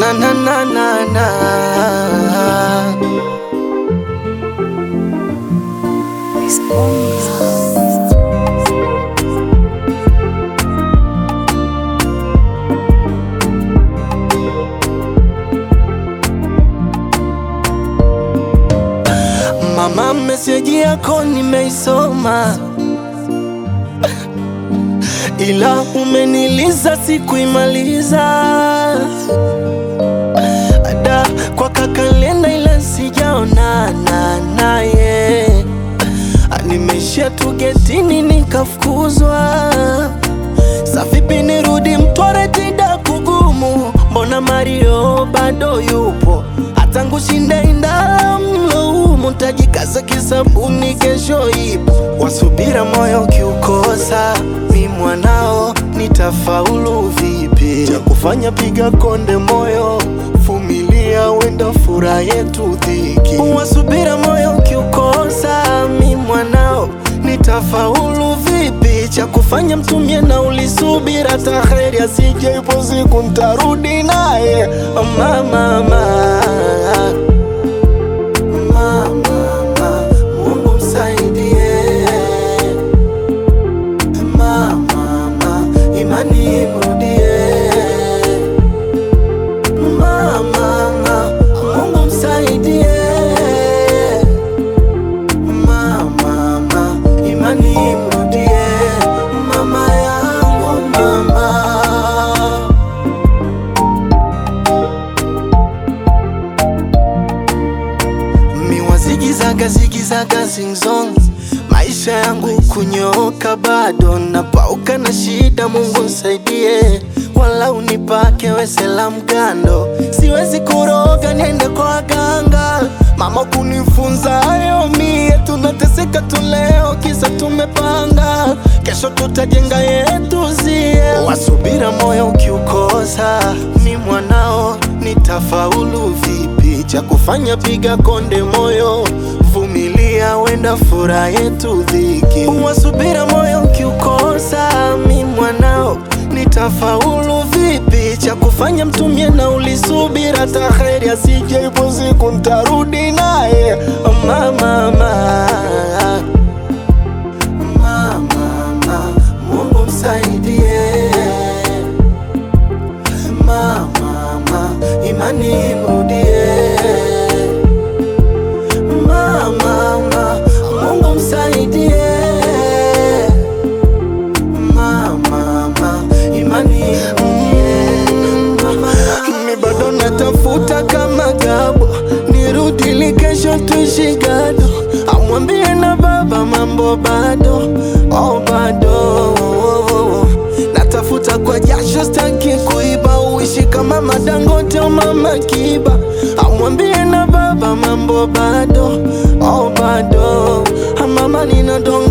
na na na na na. Mama, meseji yako nimeisoma, ila umeniliza sikuimaliza. Ada kwa kakalenda, ila sijaonana naye. Nimeishia tu getini nikafukuzwa. Sa vipi nirudi Mtwara tida kugumu? Mbona Mario bado yupo? Hata ngushinde indala mloumu, tajikaza kisabuni, kesho ipo. Wasubira moyo kiukosa, mi mwanao nitafaulu vipi? Cha kufanya piga konde moyo, vumilia, wenda furaha yetu dhiki. Wasubira moyo kiukosa, mi mwanao nitafaulu vipi? Cha kufanya mtumie na ulisubira taheri, asije ipo siku ntarudi naye. Mama, mama, mama, Mungu msaidie. Mama, imani imrudie. Mama, Mungu msaidie. Mama, imani imrudie. Mama yangu, mama. Miwa zigizaga zigizaga zingzong, maisha yangu kunyoka bado napauka na shida. Mungu nisaidie, wala unipake wesela mgando, siwezi kuroga niende kwa waganga. Mama kunifunza hayo, mie tunateseka tu leo, kisa tumepanga kesho tutajenga yetu zie. Wasubira moyo ukiukosa, mi mwanao nitafaulu vipi? Cha kufanya piga konde moyo, vumilia, wenda furaha yetu dhiki. Wasubira moyo ukiukosa, mi mwanao nitafaulu vipi? Cha kufanya mtumie na ulisubira taheri, asije ipo siku ntarudi naye. Mama, mama, mama, Mungu msaidie. Mama, imani imrudie. Mama, Mungu msaidie. Mama, imani imrudie. Mi bado natafuta kama gabo, nirudi li kesho tuishi gado, amwambie na baba mambo bado, oh bado natafuta kwa jasho, staki kuiba, uishi kama Madangote au mama Kiba, amwambie na baba mambo bado, oh bado, mama nina dongo